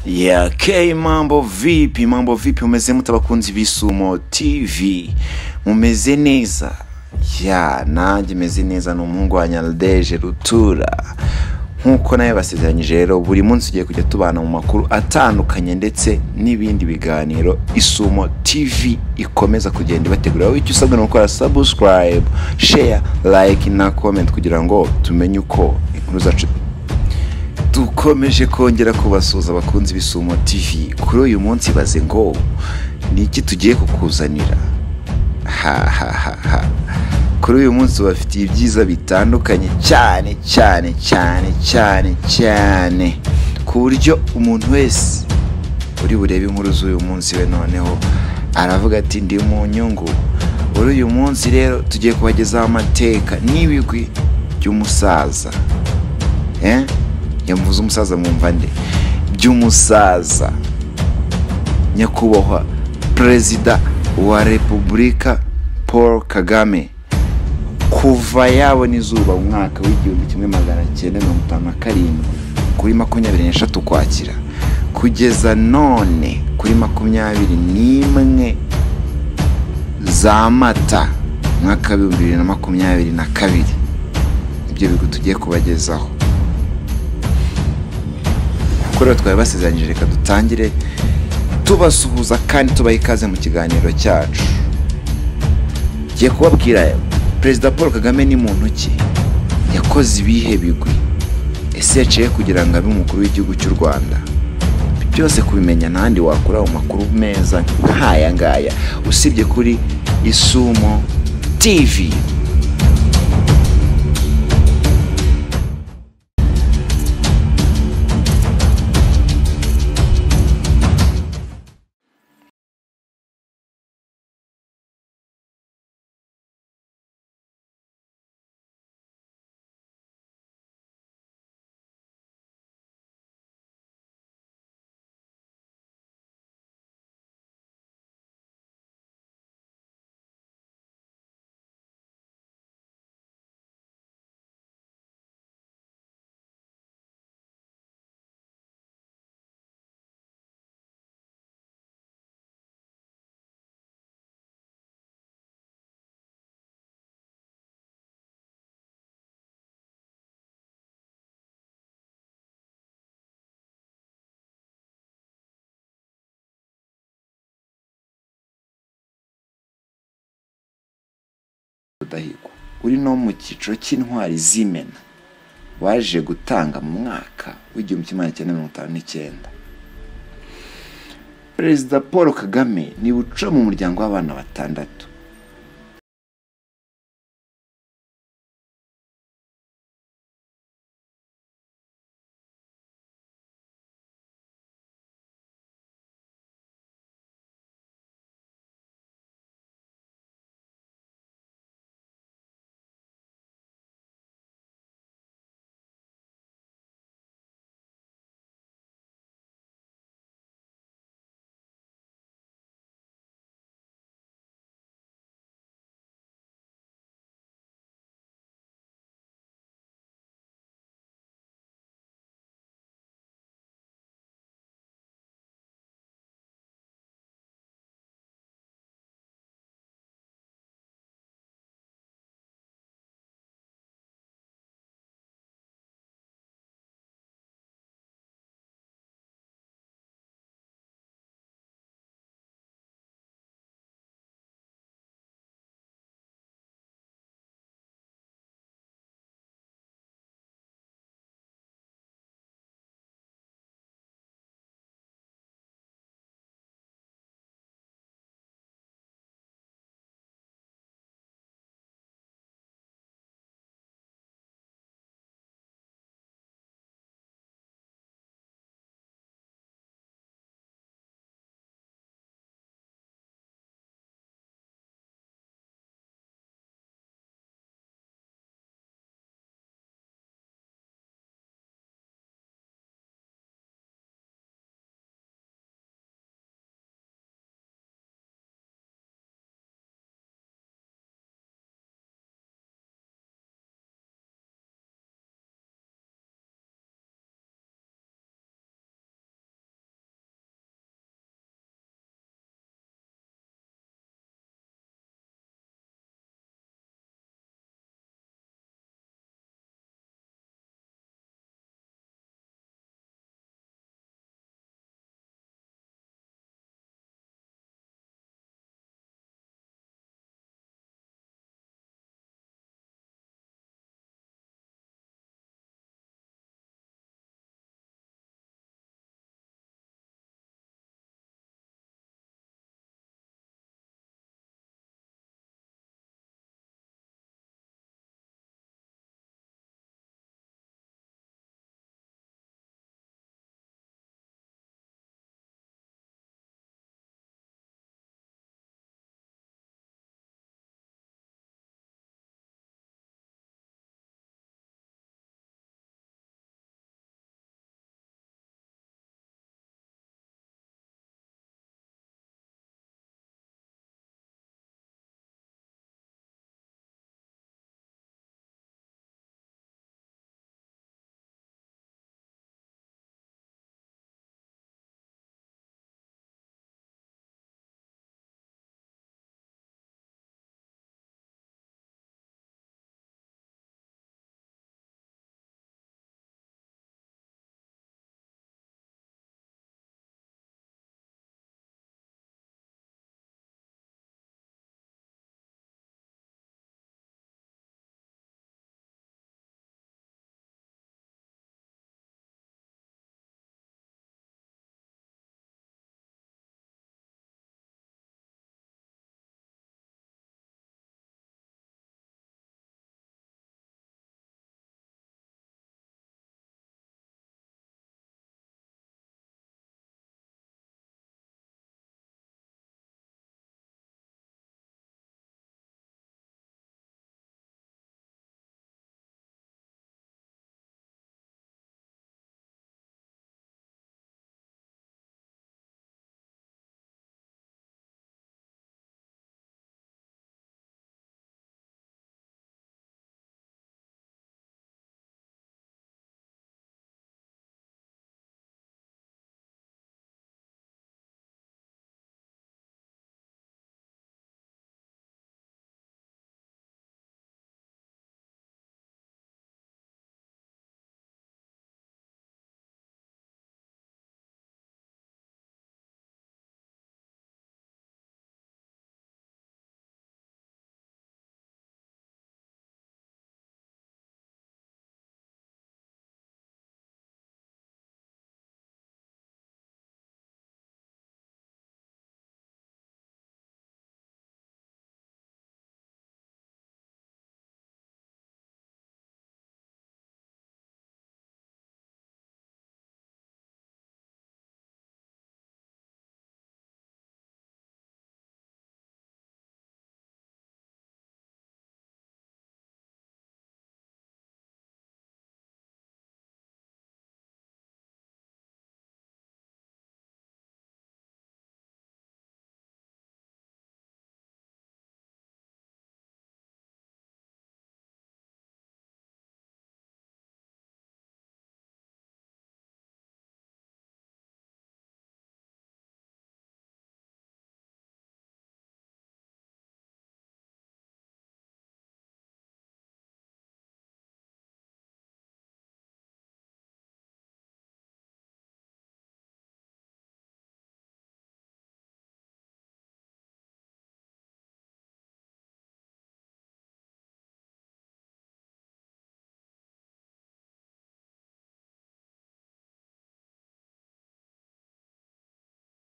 Yeah, okay, mambo vipi mambo vipi mumeze mute abakunzi b'isumo tv mumeze neza ya nanjye meze neza ni umuhungu wa nyaldeje rutura nk'uko nawe basezeranyije rero buri munsi ugiye kujya tubana mu makuru atandukanye ndetse n'ibindi biganiro isumo tv ikomeza kugenda ibategurira wowe icyo usabwa ni gukora subscribe share like na comment kugira ngo tumenye uko inkuru zacu dukomeje kongera kubasuhuza abakunzi b'isumo tv kuri uyu munsi baze ngo ni iki tugiye kukuzanira hahahaha kuri uyu munsi bafitiye ibyiza bitandukanye cyane cyane cyane cyane cyane ku buryo umuntu wese uri burebe inkuru z'uyu munsi we noneho aravuga ati ndi mu nyungu muri uyu munsi rero tugiye kubagezaho amateka n'ibigwi by'umusaza eh? yamuvuze umusaza mwumva nde by'umusaza nyakubahwa perezida wa repubulika paul kagame kuva yabona izuba mu mwaka w'igihumbi kimwe magana cyenda mirongo itanu na karindwi kuri makumyabiri n'eshatu ukwakira kugeza none kuri makumyabiri n'imwe za mata mwaka w'ibihumbi bibiri na makumyabiri na kabiri ibyo bigo tugiye kubagezaho rero twari basezeranyije reka dutangire tubasuhuza kandi tubaha ikaze mu kiganiro cyacu ngiye kubabwira perezida paul kagame ni muntu ki yakoze ibihe bigwi ese yaciye kugira ngo abe umukuru w'igihugu cy'u rwanda byose kubimenya ntandi wakura mu makuru meza nk'aya ngaya usibye kuri isumo tivi rudahigwa uri no mu cyiciro cy'intwari z'imena waje gutanga mu mwaka w'igihumbi kimwe magana cyenda mirongo itanu n'icyenda perezida paul kagame niba uca mu muryango w'abana batandatu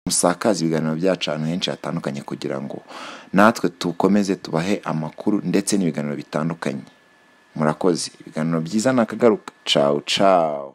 musakaze ibiganiro byacu ahantu henshi hatandukanye kugira ngo natwe dukomeze tubahe amakuru ndetse n'ibiganiro bitandukanye murakoze ibiganiro byiza ni akagaruka cawu cawu